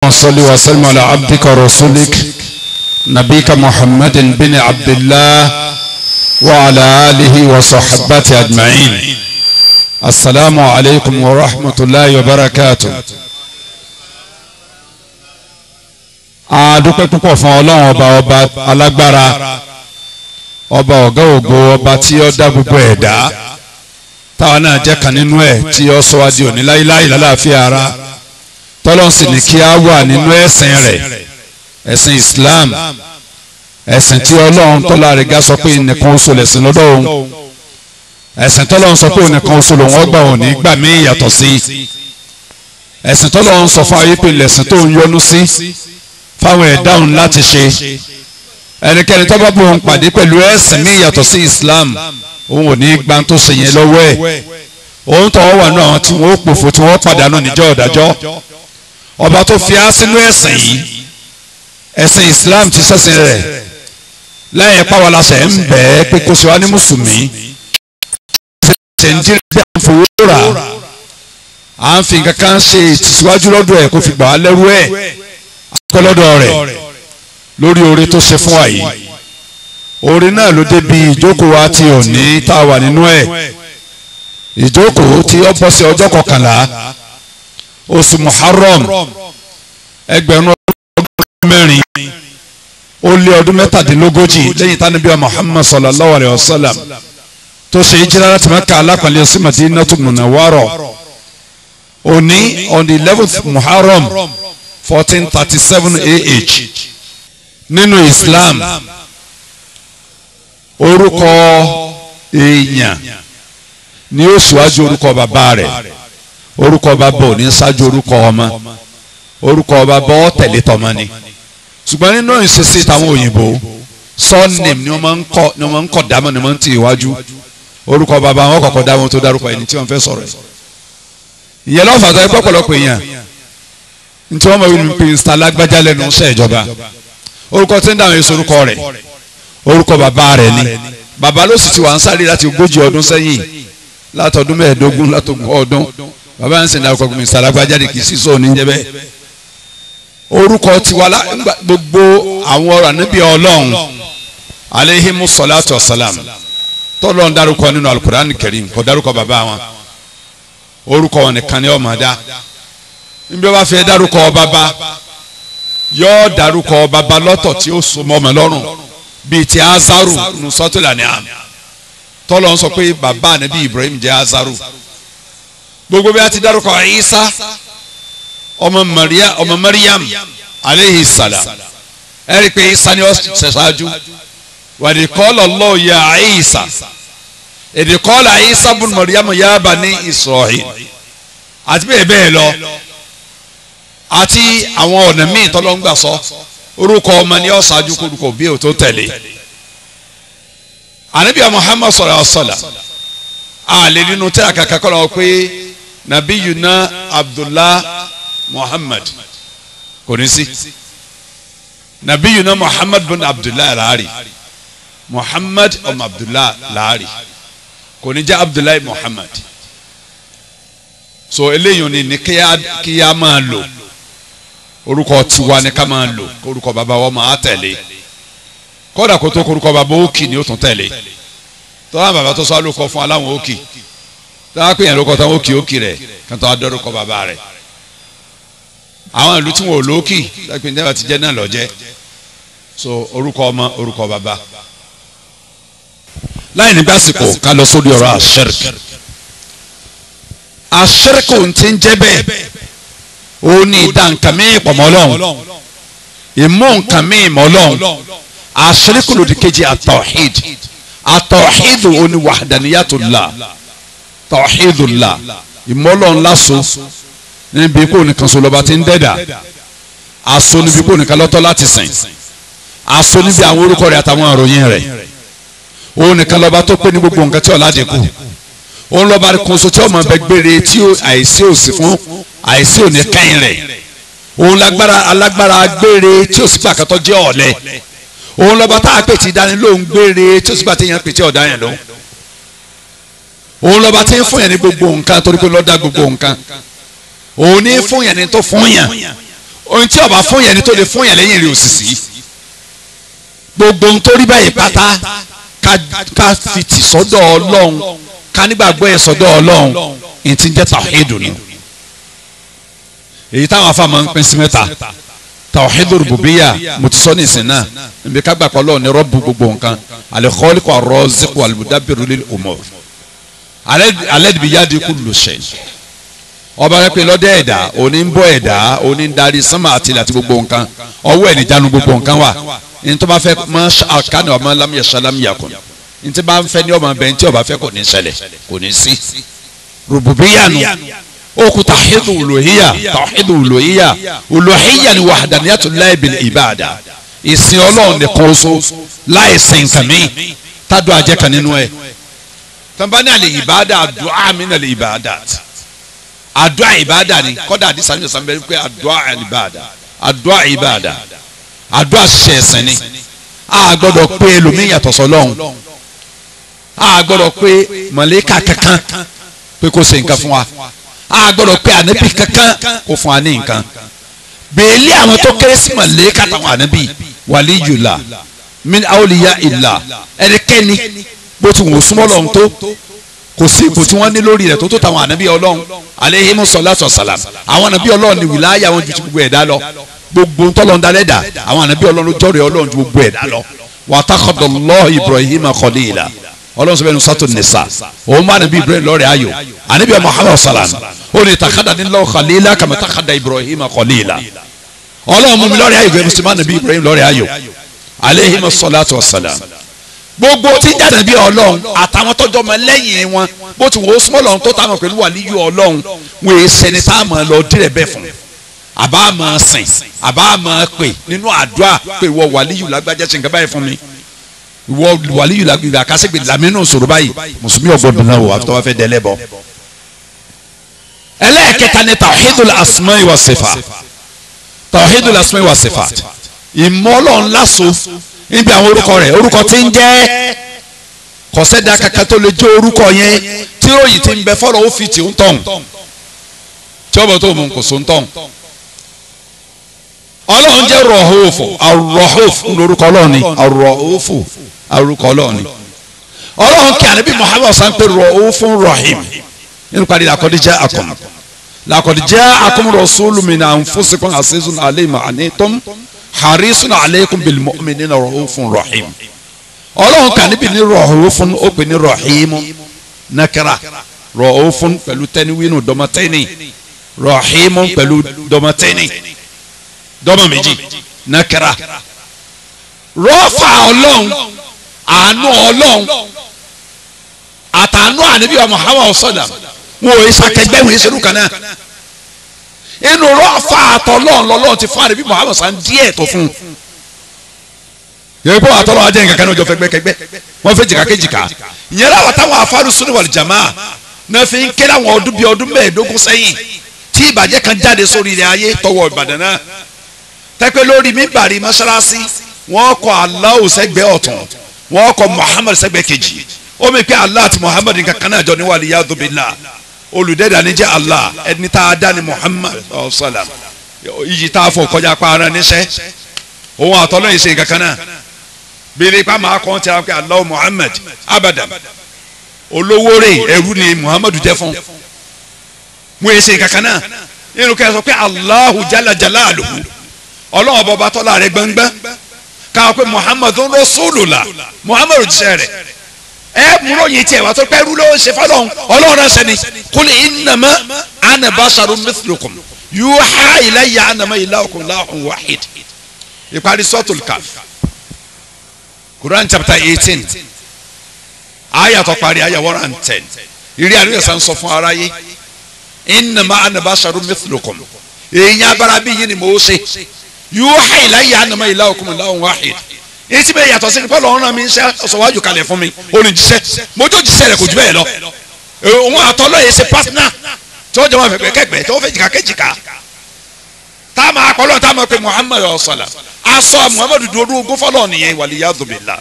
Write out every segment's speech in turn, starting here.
صل وسلم على عبدك ورسولك نبيك محمد بن عبد الله وعلى آله وصحبته أجمعين السلام عليكم ورحمة الله وبركاته adúpẹ́ púpọ̀ fún ọlọ́run ọba ọba alágbára ọba ọ̀gá ògo ọba tí ó dá gbogbo ẹ̀dá táwọn náà jẹ́ kan nínú ẹ̀ tí ó sọ wá di òní láíláí lálàáfíà ara tọ́lọ́n sì ní kí á wà nínú ẹ̀sìn rẹ̀ ẹ̀sìn Islam ẹ̀sìn tí ọlọ́run tọ́lá rẹ̀ gá sọ pé nìkan oṣù lẹ̀sìn lọ́dọ̀ òun ẹ̀sìn tọ́lọ́run sọ pé nìkan oṣù lòun ọgbà òní gbà mí yàtọ̀ sí ẹ̀sìn tọ́lọ́run sọ fún ayé pé lẹ̀sìn tó ń yọ́nú sí fáwọn ẹ̀dá òun láti ṣe ẹnikẹ́ni tó bá bọ̀ òun pàdé pẹ̀lú ẹ̀sìn mí yàtọ̀ sí Islam òun ò ní gbà tó ṣe yẹn lọ́wọ́ ẹ̀ òun tọ́wọ́ wà náà tí wọ́n pòfo tí wọ́n pàdánù níjọ́ ọ̀dájọ́ ọba tó fi á sínú ẹ̀sìn yìí ẹ̀sìn Islam ti sẹ́sìn rẹ̀ lẹ́yìn pàwọ́láṣẹ̀ ń bẹ̀ ẹ́ pé kó ṣe wá ní mùsùlùmí ṣe ń jírí bí à ń fowó rà à ń fi nǹkan kan ṣe ìtìsíwájú lọ́dọ̀ ẹ̀ kó fi gbà á lẹ́rú ẹ̀ akọ́ lọ́dọ̀ rẹ̀ lórí oore tó ṣe fún wa yìí oore náà ló débi ìjókòó wa ti òní tá a wà nínú ẹ̀ ìjókòó tí ó bọ́ sí ọjọ́ kọkànlá oṣù muharram ẹgbẹ̀rún ọdún mẹ́rin ó lé ọdún mẹ́tàdínlógójì lẹ́yìn tánibíà muhammad sallallahu alayhi wa sallam tó ṣe ìjìlá láti Mákà alápàlẹ́ sí Madinatu Munawwara òní on the eleventh muharram fourteen thirty seven AH nínú islam orúkọ èèyàn ni ó ṣíwájú orúkọ bàbá rẹ̀ orúkọ bàbá ò ní ṣáájú orúkọ ọmọ orúkọ bàbá ó tẹ̀lé tọmọ ni ṣùgbọ́n nínú ìṣesí táwọn òyìnbó surname ni wọ́n máa ń kọ́ ni wọ́n máa ń kọ́ dámọ̀ ni wọ́n máa ń tì iwájú orúkọ bàbá wọn kọ́kọ́ dámọ̀ tó dárúkọ ẹni tí wọ́n fẹ́ sọ̀rọ̀ ẹ̀ ìyẹn lọ́fà tó ẹ pọ̀pọ̀lọpọ̀ èèyàn ntí wọ́n máa ń pè ń lágbájá lẹ́nu iṣẹ́ ìjọba orúkọ tí ń dáhùn èso orúkọ rẹ̀ orúkọ bàbá rẹ̀ ni bàbá ló sì ti wà ń sáré láti ogójì ọdún sẹ́yìn látọdún mẹ́ẹ̀ẹ́dógún látọgún ọdún bàbá ń sìn dárúkọ Mr. alágbájá ni kì í sí sóò ní jẹ́ bẹ́ẹ̀ orúkọ tiwa gbogbo àwọn ọ̀rọ̀ ànábì ọlọ́run aleyhimu salatu wasalam tọ́lọ́ ń dárúkọ nínú alukur'an karim kò dárúkọ bàbá wọn orúkọ wọn nìkan ni ó máa dá níbi wọ́n bá fẹ́ dárúkọ bàbá yóò dárúkọ bàbá lọ́tọ̀ tí ó so mọ́ ọmọ lọ́rùn bíi ti azaru nusọ́tìlá ni àmì tọ́lọ́ ń sọ pé bàbá ànábì ibrahim jẹ́ azaru gbogbo bí a ti dárúkọ isa ọmọ maria ọmọ mariam aleyhi salam ẹ rí i pé isa ni ó ṣẹṣáájú wàdí kọ́lọ̀ lọ́ọ̀ ya isa èdè kọ́lọ̀ isa bùn mariam ya bani israel àti bẹ́ẹ̀ bẹ́ẹ̀ lọ àti àwọn ọ̀nà míì tọ́lọ́ ń gbà sọ orúkọ ọmọ ni ó ṣáájú kórúkọ bí o tó tẹ̀lé anabiya muhammad sallallahu alaihi wa sallam àlè nínú tẹ́lá kàkà kọ́ lọ́wọ́ pé nabiyuna abdullah muhammad kò ní sí nabiyuna muhammad bin abdullah laari muhammad ọmọ abdullah laari kò ní jẹ́ abdullah muhammad so eléyìí ni ní kí a máa lò orúkọ tiwa ni ká máa lò orúkọ bàbá wa máa tẹ̀lé kódà kó tó korúkọ bàbá òkì ni ó tún tẹ̀lé tọ́lá bàbá tó sọ àlùkọ fún aláwọn òkì tọ́lá pé yẹn ló kọ́ tán òkì òkì rẹ̀ kí wọ́n tó adọ́rùkọ bàbá rẹ̀ àwọn ìlú tí wọn ò lókì lápẹ́ nígbà tí jẹ́ náà lọ jẹ́ so orúkọ ọmọ orúkọ bàbá láì ní básìkò ká lọ sórí ọ̀rọ̀ àṣẹrìkì àṣẹrìkì ò ń ti ń jẹ́ bẹ́ẹ̀ ó ní ìdá nǹkan mí pọ̀mọ́ lọ́hùn ìmú nǹkan mí mọ́ lọ́hùn àṣíríkù lòdì kejì àtọ̀hìd àtọ̀hìd ó ní wàhádàníyàtòlá tọ̀hìdùlá ìmọ́lọ́nlá so níbi kó nìkan so lọ́ba ti ń dẹ́dà aso níbi kó nìkan lọ́tọ́ láti sìn aso níbi àwọn orúkọ rẹ̀ àtàwọn àròyìn rẹ̀ ó nìkan lọ́ba tó pé ní gbogbo nǹkan tí ọ̀la dínkù òun lọ́ba kan so tí ọmọ bẹ gbére tí àìsí òsì fún àìsí òní kẹ́yìn rẹ̀ òun lágbára alágbára gbére tí òsì pàkàtọ́ jẹ́ ọ̀lẹ òun lọ́ba tá a pè tí dání lóhùn gbére tí òsì pàtẹ́ yẹn pè tí ọ̀dá yẹn lóhùn òun lọ́ba tí ń fún yẹn ní gbogbo nǹkan torí pé lọ́dá gbogbo nǹkan òun ní fún yẹn ní tó fún yẹn ohun tí ọba fún yẹn ni tó lè fún yẹn lẹ́yìn rẹ̀ òsìsì gbogbo ohun tó rí báyìí pátá ká fi tì sọ́dọ̀ ọlọ́run ká nígbàgbọ́ ẹ̀ sọ́dọ̀ ọlọ́run ní ti ń jẹ́ tàwíìdù ni èyí táwọn afáàmọ́ ń pín sí mẹ́ta tàwíìdù rùbùbíyà mo ti sọ ní ìsìn náà níbi ká gbàgbọ́ ọlọ́run ní rọ́bù gbogbo nǹkan al-khaliqu ar-raziqu al-mudabbiru lil umur alẹ́ dìbí yá di kullu shay ọba rẹ pé lọ́dẹ̀ ẹ̀dá òní ń bọ́ ẹ̀dá òní ń darí sánmà àti ilẹ̀ àti gbogbo nǹkan ọwọ́ ẹ̀ níjànú gbogbo nǹkan wà ní tó bá fẹ́ mọ́ àkànnì ọmọ lámìyẹ sálámìyà kùn ní tí bá ń fẹ́ ní ọmọ bẹ́ẹ̀ tí ọba fẹ́ kò ní ṣẹlẹ̀ kò ní sí. rububiyanu okùn tàhídù olùhíyà tàhídù olùhíyà olùhíyà ni wahdaniyyatullahi bil ibada ìsìn ọlọ́run nìkan oṣù láì sìn kàmí tádùn àjẹkàn nínú ẹ̀ tọ́nbání àlè ìbáadà àdúrà mi nà lè ìbáadà àdúrà ìbáadà ni kọ́dà àdìsá ní ọ̀sán bẹ́ẹ̀ pé àdúrà ìbáadà àdúrà ìbáadà àdúrà ṣiṣẹ́ ẹ̀sìn ni a gbọ́dọ̀ pé ẹlòmíì yàtọ̀ sọ́lọ́hún a gbọ́dọ̀ pé mọ̀lẹ́kà kankan pé kó ṣe nǹkan fún wa a gbọ́dọ̀ pé ànábì kankan kó fún wa ní nǹkan bẹ́ẹ̀lì àwọn tó kéré sí mọ̀lẹ́kà táwọn ànábì wàlíyùlá min awliya ìlà ẹnikẹ́ni bó ti wò súnmọ́ lọ́hún tó kò sí ipò tí wọ́n ní lórí rẹ̀ tó tó tàwọn ànábì ọlọ́run aleihimu sọlátọ sàlám àwọn ànábì ọlọ́run ní wìláyà wọn ju ti gbogbo ẹ̀dá lọ gbogbo ntọ́lọ́n dalẹ̀ dà àwọn ànábì ọlọ́run jọ́rẹ̀ ọlọ́run ju gbogbo ẹ̀dá lọ wàtàkọ̀dọ̀lọ́ ibrahim khalila ọlọ́run sọ bẹ́ẹ̀ ní sátò nìsa òun bá ànábì ibrahim lọ́rẹ̀ ayò ànábì muhammad salam ó ní takada nílò khalila kàmá takada ibrahim khalila ọlọ́run mú mi lọ́rẹ̀ ayò gẹ́gẹ́ bí ànábì ibrahim lọ́rẹ̀ ayò aleihimu sọlátọ sàlám gbogbo tí ń jáde bí ọlọ́run àtàwọn tọ́jọ́ mọ lẹ́yìn wọn bó ti wò ó súnmọ́ lọ́run tó táwọn pẹ̀lú wàlíyù ọlọ́run wọn èé sẹni tá a mọ̀ lọ dírẹ̀ bẹ́ẹ̀ fún àbá mọ̀ sìn àbá mọ̀ pè nínú àdúrà pé ìwọ wàlíyù lágbájá ṣe nǹkan báyìí fún mi ìwọ wàlíyù lágbájá kásìgbè làmínú sọ̀rọ̀ báyìí mùsùlùmí ọgbọ́dún náà wò àtọ́ wá fẹ́ dẹ́lẹ́ bọ́. ẹlẹ́ẹ̀kẹta ni tawhidul asma'i wa sifat tawhidul asma'i wa sifat ìmọ̀ ọlọ́run láso níbi àwọn orúkọ rẹ̀ orúkọ tí ń jẹ́ kọ̀sẹ́dá kankan tó lè jẹ́ orúkọ yẹn tí ròyìn ti ń bẹ fọ́lọ́ ó fi tì ń tọ̀hún tí ọ̀bọ̀ tó mú kò so ń tọ̀hún. ọlọ́run jẹ́ rọ̀hófò àrọ̀hófò lórúkọ ọlọ́run ni àrọ̀hófò àrùkọ ọlọ́run ni ọlọ́run kí ànábì muhammed san pé rọ̀hófò rahim nínú parí làkọ́díjà akọ̀m làkọ́díjà akọ̀m rasulun min anfusikum azizun alayhi ma anittum harisun aleikum bil mu'minina rahufun rahim ọlọ́run kà níbi ní rahufun ó pè ní rahimu nakara rahufun pẹ̀lú tẹ́niwínú dọ́mọtẹ́ni rahimu pẹ̀lú dọ́mọtẹ́ni dọ́mọ méjì nakara rọ́fà ọlọ́run àánú ọlọ́run àtàánú àníbí wa muhammadu sallam wọn ò yẹ sàkẹgbẹ́ wọn yẹ sẹ́rù kan náà inú rọ́ọ̀fà àtọ̀lọ́ọ̀ lọ́lọ́ọ̀ ti fún àdébí muhammed san díẹ̀ tó fún un. yẹ́n kó àtọ̀lọ́ọ̀ ajẹ́ nǹkan kan ní ọjọ́ fẹ́gbẹ́kẹ́gbẹ́ wọ́n fẹ́ jìkà kéjìká ìyẹn láwọn táwọn afárú sunni wal jamaa náà fi ń ké láwọn ọdún bíi ọdún mẹ́ẹ̀ẹ́dógún sẹ́yìn tí ìbàjẹ́ kan jáde sórí ilẹ̀ ayé tọwọ́ ìbàdàn náà tẹ́pẹ́ lórí mímbàrí mọ́ṣáláṣí wọ́n kọ Allahu sẹ́gbẹ́ ọ̀tún wọ́n kọ muhammed sẹ́gbẹ́ kejì ó mi pé Allah àti muhammed nǹkan kan náà jọ ní waliyadu billah olùdẹ́dà ni jẹ́ Allah ẹni tá a dá ni Muhammad ọ̀sálàm iyì tá a fọ kọjá pa ara níṣẹ́ òun àtọ́lọ́ yìí ṣe nǹkan kan náà bèrè pa máa kọ́ ti àwọn Allah Muhammad abadan olówó rẹ̀ ẹrú ni Muhammad jẹ́ fún wọn yìí ṣe nǹkan kan náà nínú kẹ́ ẹ sọ pé Allahu jala jalaluhu ọlọ́wọ́n bọba tọ́lá rẹ̀ gbẹ́ngbẹ́ káwọn pé Muhammad rasulullah Muhammad jíṣẹ́ rẹ̀ ẹ múlò yìí tiẹ̀ wá tó pẹ́ rú ló ń ṣe fọlọ́n ọlọ́run náà sẹ́ni kul innama ana basharun mithlukum yuha ilayya annama ilahukum ilahun wahid ìparí suratul Kahf Quran chapter eighteen ayatò parí ayah one and ten ìrí àríyá sàn sọ fún aráyé innama ana basharun mithlukum èyí abara bí yìí ni mo ṣe yuha ilayya annama ilahukum ilahun wahid etí bẹ́ẹ̀ yàtọ̀ sí ni pọ́lọ́ ọ̀ràn mi ń ṣe ọ̀sọ̀wájú kalẹ̀ fún mi olùjíṣẹ́ mojú òjíṣẹ́ rẹ̀ kò jù bẹ́ẹ̀ lọ òun àtọ́lọ́ yẹn ṣe pátánà tí wọ́n jọ wọn fẹ̀gbẹ́ kẹ́gbẹ́ tí wọ́n fẹ́ jìkà kẹ́jìkà tá a máa kọ́lọ́ tá a máa pe Muhammad ọ̀sọ̀là aṣọ Muhammad dúró ogún fọlọ́ nìyẹn waliyadu billah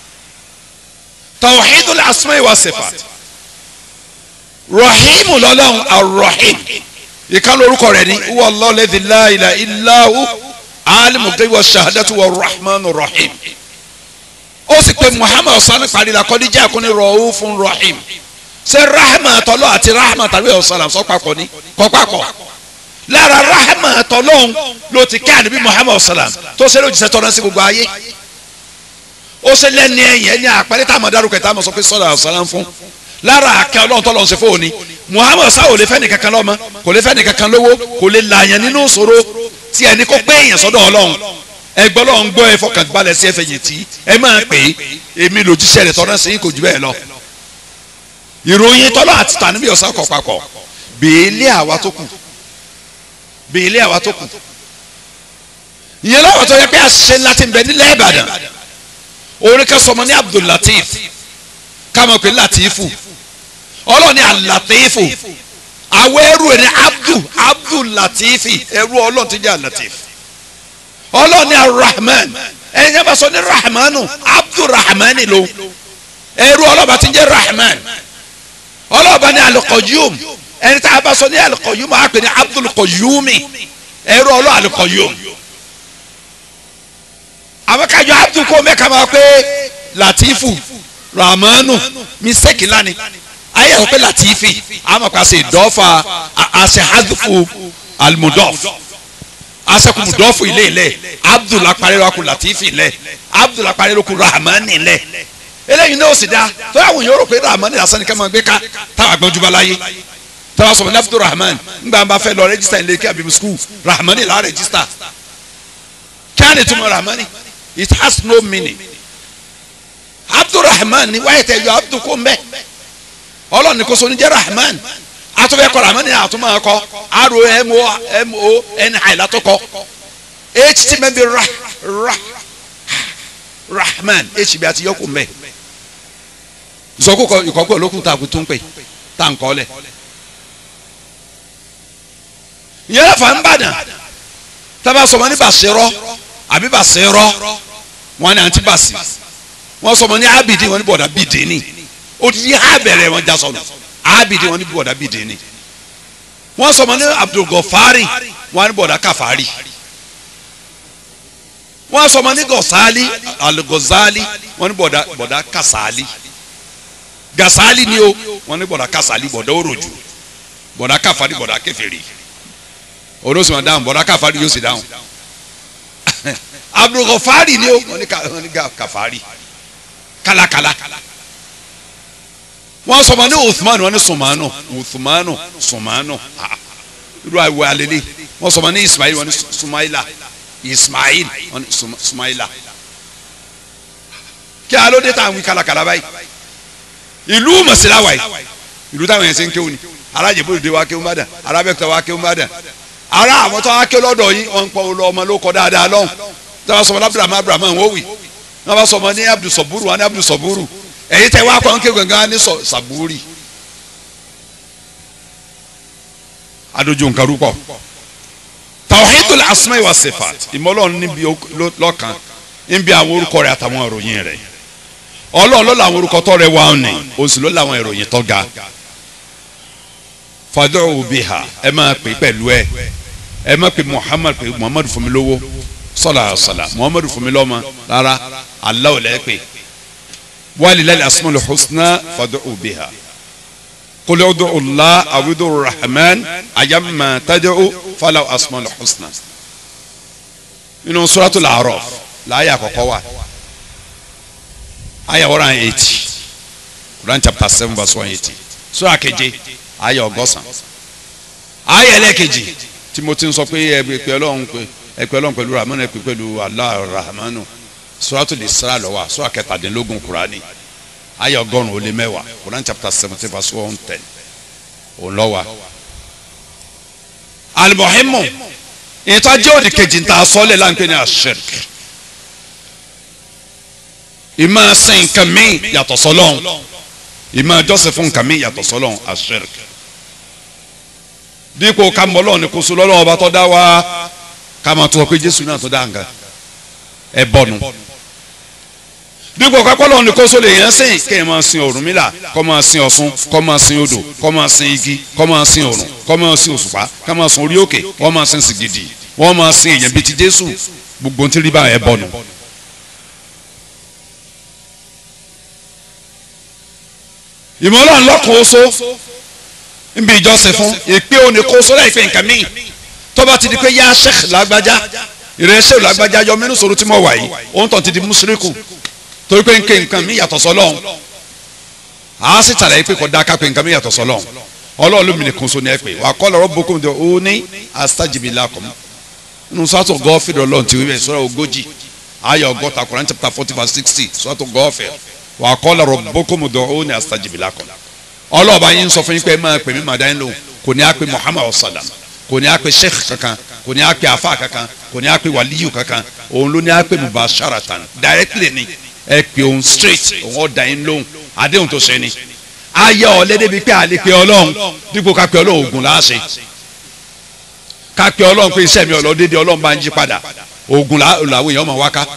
tawhidul asma'i wa sifat rahimu lọ́lọ́run arrahim ìkànnì orúkọ rẹ̀ ní wallahu alladhi la ilaha illa hu alimul ghaibi wa shahadatu wa rahmanu rahim ó sì pé muhammad ọ̀sán parí la kọ́ni jẹ́ àkúnni ra'ufun rahim ṣé rahma tọ́lọ́ àti rahma tàbí ọ̀sán sọ papọ̀ ni kọ́ papọ̀ lára rahma tọ́lọ́hún ló ti kí ànábì muhammad ọ̀sán tó ṣe ló jíṣẹ́ tọ́lọ́ sí gbogbo ayé ó ṣe lẹ́ni ẹ̀yìn ẹni àpẹẹrẹ tá a mọ̀ dárúkọ tá a mọ̀ sọ pé sọ́dọ̀ ọ̀sán fún lára àkẹ́ ọlọ́run tọ́lọ́ ń ṣe fóun ni muhammad sáà ò lè fẹ́ nìkankan lọ́mọ kò lè fẹ́ nìkankan lówó kò lè làyàn nínú ìṣòro tí ẹni kó pé èèyàn sọ́dọ̀ ọlọ́run ẹgbẹ́ ọlọ́run gbọ́ ẹ fọkànbalẹ̀ sí ẹfẹ̀ yìí tí ẹ máa pè é èmi lòjíṣẹ́ rẹ̀ tọ́lá sí kò jù bẹ́ẹ̀ lọ. ìròyìn tọ́lá àti tànúbí ọ̀sán kọ̀ papọ̀ bèèlé àwa tó kù bèèlé àwa tó kù. ìyẹn lọ́wọ́ tó yẹ pé àṣìṣe ńlá ti ń bẹ nílẹ̀ Ìbàdàn orin kan sọmọ ní Abdul Latif kámọ̀ pé Latifu ọlọ́ọ̀ni Al-Latifu àwọn ẹrú ẹ̀ ní Abdul Abdul Latifi ẹrú ọlọ́ọ̀ ti jẹ́ Al-Latif ọlọ́ọ̀ni arahman ẹni yẹn bá sọ ní rahmanu abdulrahman ló ẹrú ọlọ́ọ̀bá ti ń jẹ́ rahman ọlọ́ọ̀bá ní alqayyum ẹni tá a bá sọ ní alqayyum á pè ní abdulqayyumi ẹrú ọlọ́ọ̀ alqayyum àwọn kájọ abdul kò mẹ́ka máa pé latifu rahmanu mistake lani ayé àwọn pé latifi àmọ́ kà sí dọ́fà àṣẹ hadfu almudof asekumu dɔfu ile lɛ abdul akpari lɔku latifi lɛ abdul akpari lɔku rahmani lɛ eléyìí náà ó sì dá tó yà wò yóò rò pé rahmani lásán ni ká máa gbé ká táwa gbọ́njúbá láyé táwa sọ̀rọ̀ ní abdul rahman ńgbà bá fẹ́ lọ rẹ́jísítà ilé kí abimu skul rahmani là á rẹ́jísítà kí á ní túmọ̀ rahmani it has no meaning abdul rahman ni wáyé tẹ̀ yọ abdul kó mbẹ́ ọlọ́ọ̀ni kò sọ ní jẹ́ rahman atọ́fẹ́ kọ́ ramani atọ́mọ kọ́ aro mo mo ẹni àyìnlátọ́ kọ́ h ti mẹ́ bi ra ra rahman h bi àti yọkù mẹ́ zọkú ìkọ́kọ́ olókùn tá a kú tó ń pè tá a ń kọ́ lẹ̀ yẹlẹ fà ń bàdàn tábà sọmọ ní bàṣẹrọ àbí bàṣẹrọ wọn ni àǹtí bàṣì wọn sọmọ ní abidi wọn ní bọ̀dà bìdínì odidi ha bẹ̀rẹ̀ wọn já sọnù abidi wọn ní bọ̀dà bìdínì wọn sọmọ ní abdulgọfari wọn ní bọ̀dà kàfàrí wọn sọmọ ní gọsali alugọzali wọn ní bọ̀dà bọ̀dà kasali gasali ni o wọn ní bọ̀dà kasali bọ̀dà oroju bọ̀dà kàfàrí bọ̀dà kèfèrí olóòsì máa dáhùn bọ̀dà kàfàrí yóò sì dáhùn abdulgọfari ni o wọn ní kàfàrí kálákálá wọn sọmọ ní uthman wọn ní sumanu uthmanu sumanu irú àwọ alele wọn sọmọ ní ismail wọn ní sumaila ismail wọn ní sumaila kí alóde tá à ń wí kálákálá báyìí ìlú mọ̀síláwà yìí ìlú táwọn yẹn ṣe ń kéwòn ni alájẹbólúdé wa kéwòn bàdàn arábẹ́kúta wa kéwòn bàdàn ara àwọn tó wá ké lọ́dọ̀ yìí wọn ń pọ̀ olú ọmọ ló kọ́ dáadáa lọ́hùn tí wọ́n sọmọ ní abdulhamid abdulhamid wọ́n wì wọ́n bá sọmọ ní abdulsaburu wọn ní abdulsaburu èyí tẹ wá kọ́ ń ké gangan ní sàbúrì adójú nǹkan rúpọ̀ tawhidul asma'i wa sifat ìmọ̀lọ́run níbi lọ́kàn níbi àwọn orúkọ rẹ̀ àtàwọn ìròyìn rẹ̀ ọlọ́run ló làwọn orúkọ tó rẹ̀ wá ní oṣù ló làwọn ìròyìn tó ga fad'u biha ẹ máa pè pẹ̀lú ẹ ẹ máa pè muhammad pè muhammad fún mi lówó sallallahu alaihi wasallam muhammad fún mi lọ́mọ rárá Allah lẹ́ pè walilahi asmaul husna fad'u biha qul ud'u Allah aw ud'u rahman ayyamma tad'u falahu asmaul husna inú suratul a'raf láàyè àkọ́kọ́ wa àyà one hundred eighty Quran chapter seven verse one eighty sura keje àyà ọgọ́sàn àyà ẹlẹ́kejì tí mo ti ń sọ pé ẹ pé ọlọ́run pé ẹ pé ọlọ́run pẹ̀lú rahman ẹ pé pẹ̀lú Allah rahmanu suratul Isra ló wà sura kẹtàdínlógún kurani ayé ọgọ́rùn ó lé mẹ́wàá Quran chapter seventeen verse one ten òun lọ wa. alimohimu ìtọ́jú òdì kejì ta sọ́lẹ̀ láǹpẹ́ ní ashirk ìmọ̀ sin nǹkan mi yàtọ̀ sọ́lọ́hún ìmọ̀ jọ́sìn fún nǹkan mi yàtọ̀ sọ́lọ́hún ashirk dípò ká mọ́ lọ́wọ́ ní kóso lọ́wọ́ ọba tó dá wa ká máa tó ọ pé Jésù náà tó dá nǹkan ẹ bọ́nu dípò kápọ́lọ́ ní kóso lè yẹn sìn kéèyàn máa sin Ọ̀rúnmìlà kó máa sin Ọ̀ṣun kó máa sin odò kó máa sin igi kó máa sin òrùn kó máa sin òṣùpá kó máa sin orí òkè wọ́n máa sin sìgìdì wọ́n máa sin èèyàn bíi ti Jésù gbogbo tí rí bá ẹ bọ̀nù. ìmọ̀lá ńlọ́kùn oṣó níbi ìjọsìn fún ìpè òní kó sórí àìpé nǹkan míì tó bá ti di pé yá sheikh lágbájá ìrẹsẹ̀ lágbájá yọ mẹ́nu sọ̀rọ̀ tí mo wà yìí òun tó ti di mùsùlùkù torí pé nǹkan nǹkan mi yàtọ̀ sọ́lọ́hún a sì tàlẹ́ pé kò dá ká pé nǹkan mi yàtọ̀ sọ́lọ́hún ọlọ́run ló mi ní kun so ní ẹ pé wà kọ́ lọ́rọ́ boko ní o ní astajibi lakum nínú sọ́tò gọ́ọ̀fì lọ́lọ́run ti wí bẹ́ẹ̀ sọ́rọ̀ ogójì ayọ̀ ọgọ́ta Quran chapter forty verse sixty sọ́tò gọ́ọ̀fì wà kọ́ lọ́rọ́ boko ní o ní astajibi lakum ọlọ́ọ̀bá yín sọ fún yín pé máa pè mí màdá yín lóhùn kò ní á pé Muhammad sallam kò ní á pé sheikh kankan kò ní á pé afa kankan kò ní á pé waliyu kankan òun ló ní á pé mubasharatan directly ni ẹ pé òun straight òun ọ̀dà yín lóhùn àdéhùn tó ṣe ni ayé ọ̀lẹ́dẹ́ bíi pé àlè pé ọlọ́run dípò ká pé ọlọ́run ògùn láàṣẹ ká pé ọlọ́run pé iṣẹ́ mi ọlọ́dẹ́dẹ ọlọ́run bá ń jí padà ògùn làwọn èèyàn máa wá ká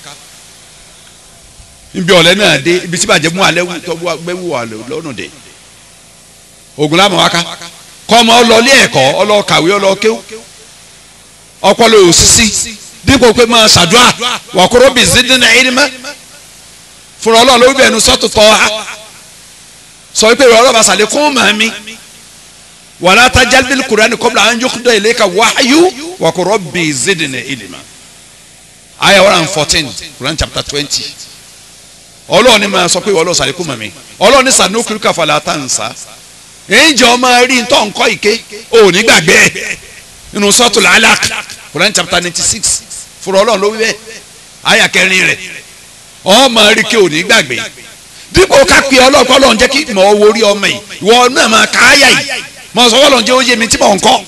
níbi ọ̀lẹ́ náà dé ibi tí bàjẹ́ mú alẹ́ gbẹ́wò lọ́nà dé ògùn láàmú wá ká kọ́mọ ọlọ́ọ̀lẹ́ ẹ̀kọ́ ọlọ́ọ̀kàwé ọlọ́ọ̀kéw ọpọlọ òsísí dípò pé máa ṣàdúrà wàkúrò bí zidina ilma fúnra ọlọ́ọ̀ ló bẹ̀ẹ́nu sọ́tò tọ́ ha sọ pé ìrọ̀lọ́ bá sàlẹ̀ kún màmí wàlá tajal bil Qur'ani qabla an yuqda ilayka wahyu wàkúrò bí zidina ilma ayah one and fourteen Quran chapter twenty ọlọ́ọ̀ni máa sọ pé ìrọ̀lọ́ sàlẹ̀ kún màmí ọlọ́ọ̀ni sanukurika fala tansa ẹ̀ǹjẹ̀ ọmọ rí ntọ́ nkọ́ ike òní gbàgbé nínú sọ́tò làálàk Quran chapter ninety six fúnra ọlọ́run ló wí bẹ́ẹ̀ àyà kẹrin rẹ̀ ọmọ rí ike òní gbàgbé dípò ká pe ọlọ́pàá ọlọ́run jẹ́ kí mọ̀ owó rí ọmọ yìí ìwọ náà máa ká àyà yìí mọ̀ sọ ọlọ́run jẹ́ ó yé mi tí mò ń kọ́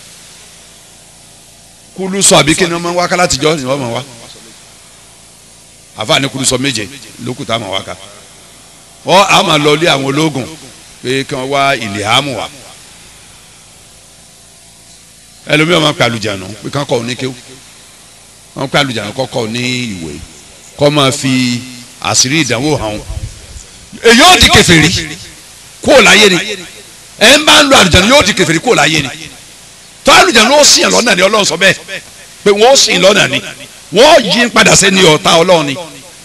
kúlú sọ àbí kí ni wọ́n máa ń wá ká látijọ́ ni wọ́n máa wá àfààní kúlú sọ méje lókùtà máa wá ká ọ àmà lọ lé àwọn ológun pé kí wọ́n wá ilé àmú wa ẹlòmíràn máa ń pè àlùjánu pé kán kọ́ ọ ní kéwù wọ́n pè àlùjánu kọ́ kọ́ ọ ní ìwé kọ́ máa fi àṣírí ìdánwò hàn èyí yóò di kèfèrí kó o láyé ni ẹ ń bá ń lo àlùjánu yóò di kèfèrí kó o láyé ni tó àlùjánu ó sìn lọ́nà ni ọlọ́run sọ bẹ́ẹ̀ pé wọ́n ó sìn lọ́nà ni wọ́n yí padà sẹ́ni ọ̀tá ọlọ́run ni.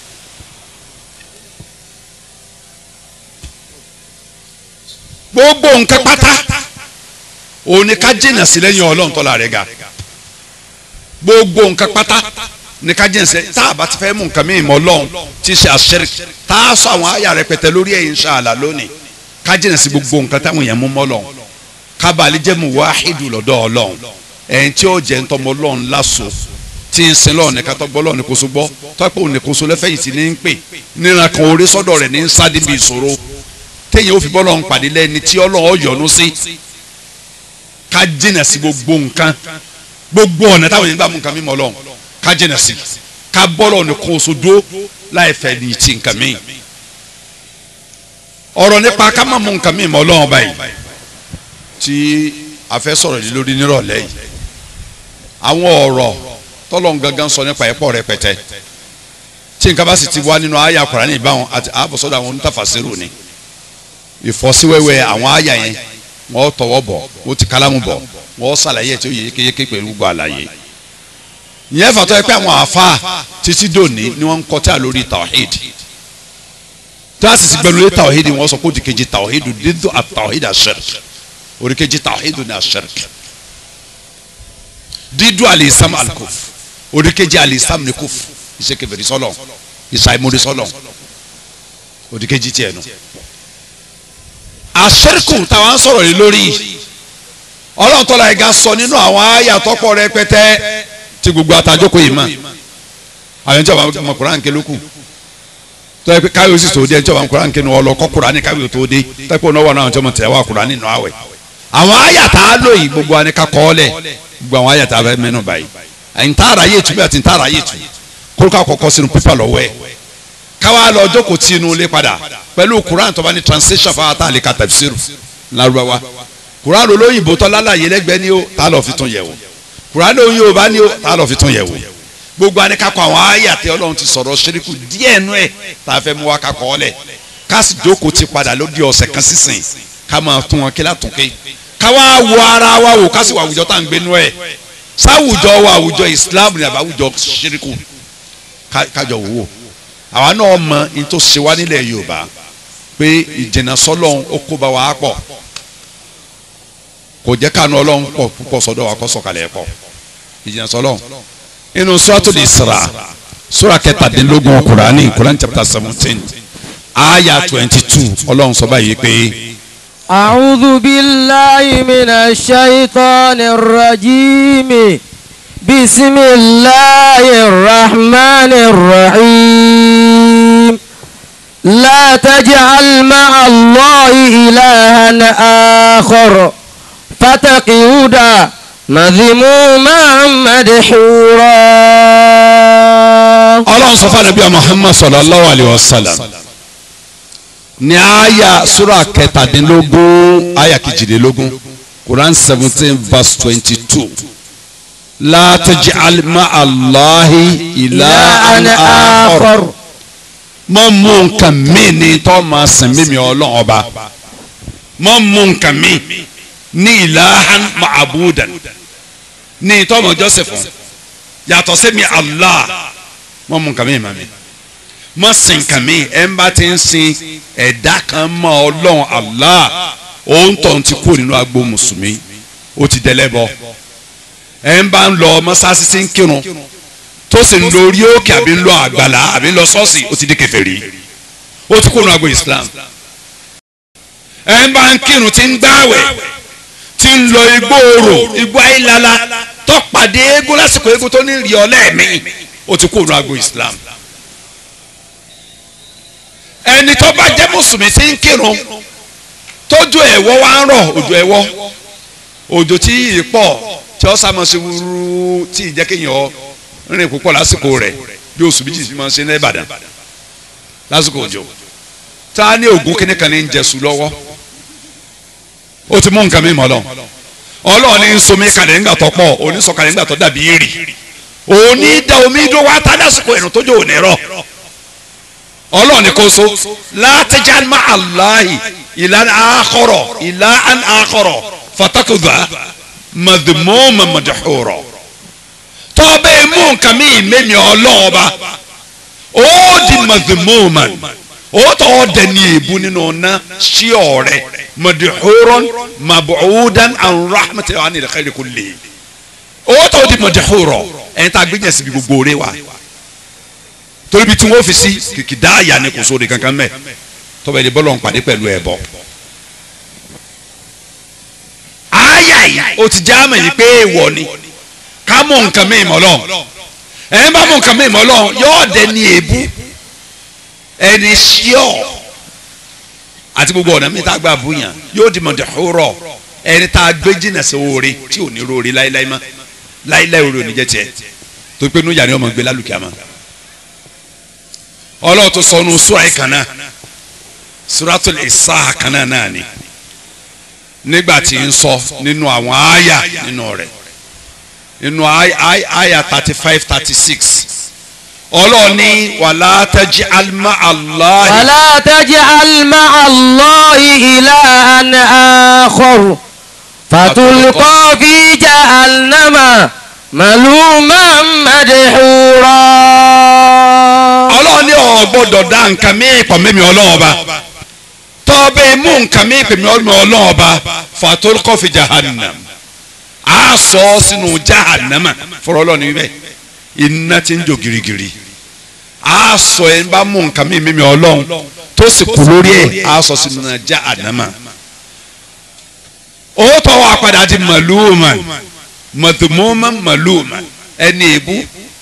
gbogbo nǹkan pátá òun ni ká jìnnà sí lẹ́yìn ọlọ́run tọ́lá rẹ̀ ga gbogbo nǹkan pátá ni ká jìnnà sí tá a bá ti fẹ́ mú nǹkan mìíràn mọ́ ọlọ́run tí í ṣe àṣírí tá a sọ àwọn àyà rẹpẹtẹ lórí ẹ̀ inshallah lónìí ká jìnnà sí gbogbo nǹkan táwọn èèyàn mú mọ́ ọlọ́run ká bàálí jẹ́ mu wáhídù lọ́dọ̀ ọlọ́run ẹ̀yìn tí ó jẹ́ ntọ́mọ ọlọ́run láṣọ tí ń sin lọ́ọ̀ nìkan tó gbọ́ lọ́ọ̀ nìkan so gbọ́ tọ́pẹ́ òun nìkan so lẹ́fẹ̀yìntì ní ń pè níran kan orí sọ́dọ̀ rẹ̀ ní ń sá níbi ìṣòro téèyàn ó fi bọ́lọ̀ ń pàdé lẹ́ni tí ọlọ́run yọ́nú sí ká jìnà sí gbogbo nǹkan gbogbo ọ̀nà táwọn yẹn gbà mú nǹkan mímọ́ ọlọ́run ká jìnà sí ká bọ́lọ̀ nìkan oṣù dúró láì fẹ́ ní ti nǹkan míì ọ̀rọ̀ nípa ká má mú nǹkan mímọ́ ọlọ́run báyìí tí a fẹ́ sọ̀rọ̀ yìí lórí nírọ̀lẹ́ yìí àwọn ọ̀rọ̀ tọ́lọ́run gangan sọ nípa ẹ̀pọ̀ rẹpẹtẹ tí nǹkan bá sì ti wá nínú àyà Kùránì ìbáwọn àti àbọ̀sọ́dọ̀ àwọn onítàfàṣírù ni ìfọ́síwẹ́wẹ́ àwọn àyà yẹn wọ́n tọwọ́ bọ̀ wọ́n ti kálámù bọ̀ wọ́n ṣàlàyé tí ó yẹ kéyéké pẹ̀lú gbogbo àlàyé. ìyẹn fàtọ́ ẹ pé àwọn àáfàá títí dòní ni wọ́n ń kọjá lórí tawhid tí wọ́n sì ti gbẹnu lé tawhid wọ́n sọ pé òdìkejì tawhid dídò àtawhid àṣẹrk òdìkejì tawhid ní àṣẹrk dídò àlìsàm àlùkòf òdìkejì àlìsàm ní kòf ìṣèkèfèrè sọlọ ìṣàìmọdé sọlọ òdìkejì tiẹ̀ nù àṣẹ́rìkù táwọn ń sọ̀rọ̀ yìí lórí ọlọ́run tọ́lá ẹ̀ga sọ nínú àwọn àyà tọ́pọ̀ rẹpẹtẹ tí gbogbo àtàjókòó yìí mọ̀ àwọn ẹni tí wọ́n mọ kuran ké lókù tó yẹ pé káwé sì tó dé ẹni tí wọ́n mọ kuran ké nu ọlọ kọ́ kuran ní káwé tó dé tẹ́pọ̀ náà wà náà tí wọ́n tẹ̀ wá kuran nínú àwẹ̀ àwọn àyà tá a lò yìí gbogbo àni ká kọ́ ọ lẹ̀ gbogbo àwọn àyà tá a fẹ́ mẹ́nu báyìí àyìntàrà yé tu bí àtìntàrà yé tu kórúkọ àkọ́kọ́ sínú pípà lọ́wọ́ ẹ̀ káwá lọ jókòó tí inú ilé padà pẹ̀lú kuran tó bá ní translation fáwọn tá a lè ka tafsiru lárúbáwá kuran olóyìnbó tó lálàyé lẹ́gbẹ̀ẹ́ ni ó tá a lọ fi tún yẹ̀ wò kuran olóyìn yorùbá ni ó tá a lọ fi tún yẹ̀ wò gbogbo anikakọ àwọn àyà tí ọlọ́run ti sọ̀rọ̀ ṣeríkù díẹ̀ nú ẹ̀ tá a fẹ́ mú wa kakọ̀ ọ́ lẹ̀ ká sì jókòó ti padà lóde ọ̀sẹ̀ kan sísìn ká máa tún wọn kí látúnkẹ́ ká wá wo ara wa wò ká sì wà àwùjọ tá à ń gbé nú ẹ̀ sáwùjọ wa àwùjọ Islam ni àbá àwùjọ ṣeríkù kájọ wò wò àwa náà mọ ní tó ṣe wá nílẹ̀ Yorùbá pé ìjìnà sọ́lọ́run ó kó bá wa pọ̀ kò jẹ́ kánú ọlọ́run pọ̀ púpọ̀ sọ́dọ̀ wa kó sọ̀kalẹ̀ pọ̀ ìjìnà sọ́lọ́run inú suratul Isra sura kẹtàdínlógún Kùránì Kùránì chapter seventeen aya twenty two ọlọ́run sọ báyìí pé. أعوذ بالله من الشيطان الرجيم بسم الله الرحمن الرحيم لا تجعل مع الله إلها آخر فتقعد مذموما مدحورا ọlọ́run sọ fún anabi muhammad sallallahu alayhi wa sallam ní aya sura kẹtàdínlógún aya kejìdínlógún quran seventeen verse twenty-two la taj'al ma'a allahi ilahan akhar mọ mú nǹkan mi ní tó máa sìn mímí ọlọ́run ọba mọ mú nǹkan mi ní ilahan ma'abudan ní tó máa jọ́sìn fún yàtọ̀ sí mi allah mọ mú nǹkan mi mà mí mọ sìn nǹkan mi ẹ̀ ń bá ti ń sin ẹ̀dá kan mọ́ ọlọ́run allah òun tó ń ti kú nínú agbo mùsùlùmí ó ti dẹlẹ́bọ ẹ̀ ń bá ń lọ mọ́sáàsì sí ń kírun tó sì ń lo orí òkè àbí ń lọ àgbàlá àbí ń lọ ṣọ́ọ̀ṣì ó ti di kèfèrí ó ti kú nínú agbo islam ẹ̀ ń bá ń kírun tí ń gbáwẹ̀ tí ń lọ igbó orò igbó ayélala tó pàdé eégún lásìkò eégún tó ní rí ọ lẹ́ẹ̀mí ó ti kú nínú agbo islam ẹni tó bá jẹ́ mùsùlùmí tí ń kírun tójú ẹ̀wọ́ wá ń rọ̀ òjò ẹ̀wọ́ òjò tí yìí pọ̀ tí ó sàmọ̀ sí wúrú tí ìjẹ́ kéèyàn rìn púpọ̀ lásìkò rẹ̀ bí oṣù méjì fi máa ń ṣe ní Ìbàdàn lásìkò òjò tá a ní ògùn kíní kan ní ń jẹsùn lọ́wọ́ ó ti mú nǹkan mi mọ́ lọ Ọlọ́run ní nsomi kalẹ̀ ńgbà tó pọ̀ onísọ kalẹ̀ ńgbà tó dàbí èrì òní da omi dó wá tá lásìkò ẹ̀rùn tójú òní rọ̀ ọlọ́ọ̀ni kò so látẹ̀jáde má aláhi ìlànà àkọrọ̀ ìlànà àkọrọ̀ fatakùdà màdìmọ́mà màdìhùrọ̀ tọ́bẹ̀ mú nǹkan mi mẹ́mi ọlọ́ọ̀ba ó di màdìmọ́mà ó tọ́ dẹni èébú nínú ọ̀nà sí ọ̀rẹ́ màdìhùrọ̀ màbùúdàn àwọn rahmatulahi wa nílẹ̀ kẹ́lẹ́ kò lè ó tọ́ di màdìhùrọ̀ ẹ̀ ń ta gbẹ́yẹ̀ síbi gbogbo rẹ wa torí bí tí wọ́n fi sí kìkì dá àyà ni kò sóore kankan mẹ́ tọ́ba ẹni bọ́lọ̀ ń pàdé pẹ̀lú ẹ̀bọ. àyà yìí ó ti já mọ̀ yìí pé èèwọ̀ ni ká mú nǹkan mi mọ́ lọ́n ẹ̀ ń bá mú nǹkan mi mọ́ lọ́n yóò dẹ ní èébú ẹni ṣíọ̀ àti gbogbo ọ̀nà mi tá a gbà búyàn yóò di mọ̀dẹ̀húrọ̀ ẹni tá a gbé jìnnà sí oore tí ò ní roore láíláí mọ́ láíláí oore ò ní jẹ́ tiẹ̀ tó pé núyà ni ọmọ gbé lálùkìá mọ́ ọlọ́run tó sọ ọ́nù sura yìí kan náà suratul Isra kan náà náà ni nígbà tí ń sọ nínú àwọn àyà nínú rẹ̀ nínú àyà thirty five thirty six ọlọ́run ní wàlá taj'al ma'a Allahi. ولا تجعل مع الله إلها آخر فتلقى في جهنم ملوما مدحورا ọlọ́run ní ọ̀ gbọ́dọ̀ dá nǹkan mí pọ̀ mímí ọlọ́run ọba tọ́bẹ̀ mú nǹkan mí pọ̀ mímí ọlọ́run ọba fatolkọ́ fi jahannam a sọ ọ́ sínú jahannama fọlọ́ ọlọ́run níbẹ̀ iná ti ń jò girigiri a sọ ẹ̀ ń bá mú nǹkan mí mímí ọlọ́run tó sì kú lórí ẹ̀ a sọ sínú jahannama ó tọ́ wa padà di màlúùmá màdùmọ́mà màlúùmá ẹni èbú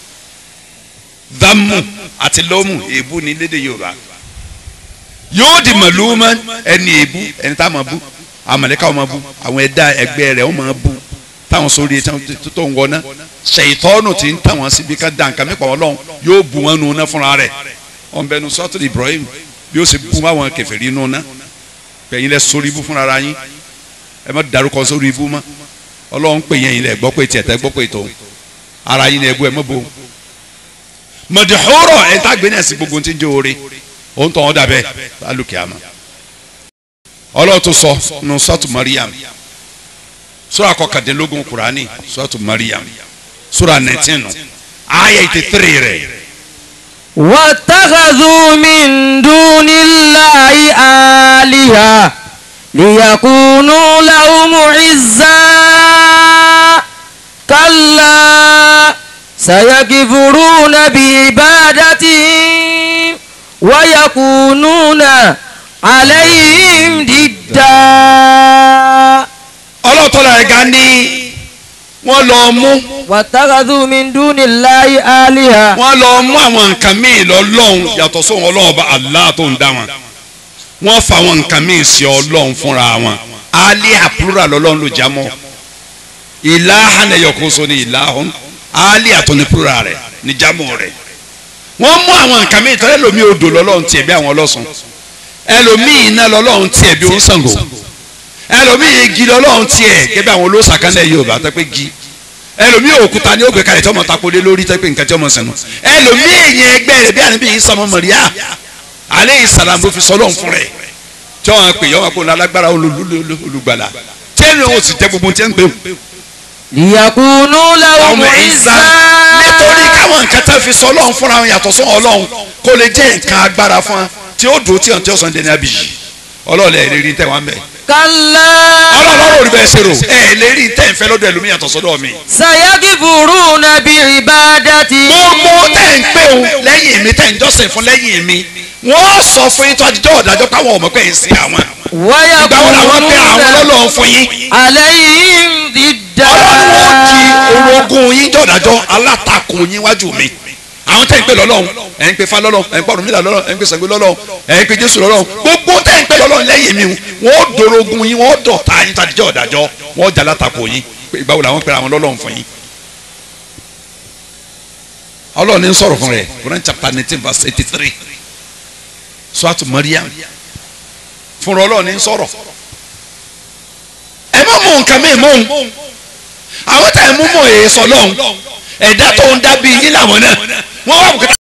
dámù àti lọ́mù èébú ní lédè yorùbá yóò di màlúùmá ẹni èébú ẹni tá a máa bú àmàlẹ́ká wọn máa bú àwọn ẹ̀dá ẹgbẹ́ rẹ̀ wọn máa bú táwọn sórí tó ń wọná ṣèyítọ́nù tí ń tàwọn síbi ká dá nǹkan mẹ́pàá ọlọ́run yóò bu wọn nù ná fúnra rẹ̀ wọn bẹnu sọ́tò Ibrahim bí ó ṣe bú àwọn kèfèrí nù ná bẹ́ẹ̀ yín lẹ sórí ibú fúnra ara yín ẹ má darúkọ sórí ibú mọ́ ọlọ́run pè yẹn yín lẹ gbọ́ pé tiẹ̀ tẹ́ gbọ́ pé tó ara yín lẹ bú ẹ mọ́ bo mọ̀dìhóró ẹ̀ tá a gbé náà sí gbogbo tí ń jẹ́ oore òun tọ̀ ọ́ dàbẹ́ alùkè àmọ́ ọlọ́ọ̀tún sọ nù sọ́ọ̀tù Mariam sura kọkàndínlógún kurani sọ́ọ̀tù Mariam sura nineteen aya eighty three rẹ̀. واتخذوا من دون الله آلهة ليكونوا لهم عزا كلا سيكفرون بعبادتهم ويكونون عليهم ضدا ọlọ́tọ́lá ẹ̀ga ní wọ́n lọ mú واتخذوا من دون الله آلهة wọ́n lọ mú àwọn nǹkan míì lọ́lọ́run yàtọ̀ sóhun ọlọ́run bá Allah tó ń dá wọn wọ́n fa àwọn nǹkan míì sí ọlọ́run fúnra wọn aliha plural lọ́lọ́run ló já mọ́ ìlàhàn ẹ̀yọkóso ní ìlàhàn aliha tó ní plural rẹ̀ ní jámọ́ rẹ̀ wọ́n mú àwọn nǹkan míì tọ́lẹ̀ lómi odò lọ́lọ́run tiẹ̀ bí àwọn ọlọ́sùn ẹlòmíì iná lọ́lọ́run tiẹ̀ bí oníṣàngó ẹlòmíì igi lọ́lọ́run tiẹ̀ gẹ́gẹ́ bí àwọn olóṣàkánlẹ̀ Yorùbá tó pé gi ẹlòmíì òkúta ní ògbé kalẹ̀ tí ọmọ takode lórí tẹ́ pé nǹkan tí ọmọ sẹ́nu ẹlòmíì èyàn ẹgbẹ́ rẹ̀ bí àníbí yìí sọmọ mọ̀ríà alẹ́ ìsàlám ló fi sọlọ́n fún rẹ̀ tí wọ́n pè yọ́n kó lálágbára olùgbàlà tí ẹnu ò sì jẹ́ gbogbo tí ẹ ń pè ليكونوا لهم ọmọ ìsà عزا nítorí káwọn nǹkan tẹ́ fi sọlọ́n fúnra wọn yàtọ̀ sọ ọlọ́run kó lè jẹ́ nǹkan agbára fún wa tí ó dùn tí ọ̀ tí ó sàn dé ní abiyì ọlọ́ọ̀lẹ̀ ẹ̀ lè rí tẹ̀ wọ́n bẹ̀ كلا ọlọ́ọ̀lọ́rọ̀ ò rí bẹ́ẹ̀ ṣe rò ẹ̀ lè rí tẹ̀ ń fẹ́ lọ́dọ̀ ẹlòmíì yàtọ̀ sọ́dọ̀ mi سيكفرون بعبادتهم gbogbo tẹ̀ ń pè ó lẹ́yìn mi tẹ̀ ń jọ́sìn fún lẹ́yìn mi wọ́n sọ fún yín tó àdìjọ́ ọ̀dàjọ́ káwọn ọmọ pé ń sin àwọn ìgbà wo làwọn pé àwọn ويكونون lọ́lọ́ fún yín عليهم ضدا ọlọ́run ó di orogún yín jọ̀dàjọ́ alátakùn yín wájú mi àwọn tẹ̀ ń pè lọ́lọ́run ẹ̀ ń pè fa lọ́lọ́run ẹ̀ ń pọ̀rọ̀ mílà lọ́lọ́run ẹ̀ ń pè Ṣàngó lọ́lọ́run ẹ̀ ń pè Jésù lọ́lọ́run gbogbo tẹ̀ ń pè lọ́lọ́run lẹ́yìn mi wọ́n ó dorogun yín wọ́n ó dọ̀tá yín tó àdìjọ́ ọ̀dàjọ́ wọ́n ó jà látakùn yín pé ìgbà wo làwọn pè àwọn lọ́lọ́run fún yín ọlọ́run ní sọ̀rọ̀ fún rẹ̀ Quran chapter nineteen verse eighty three suratu Maryam fúnra ọlọ́run ní sọ̀rọ̀ ẹ má mú nǹkan mi mú un àwọn tá ẹ mú mọ̀ èyí sọ lọ́hùn ẹ̀dá tó ń dábì yín làwọn náà wọ́n wà bùkátà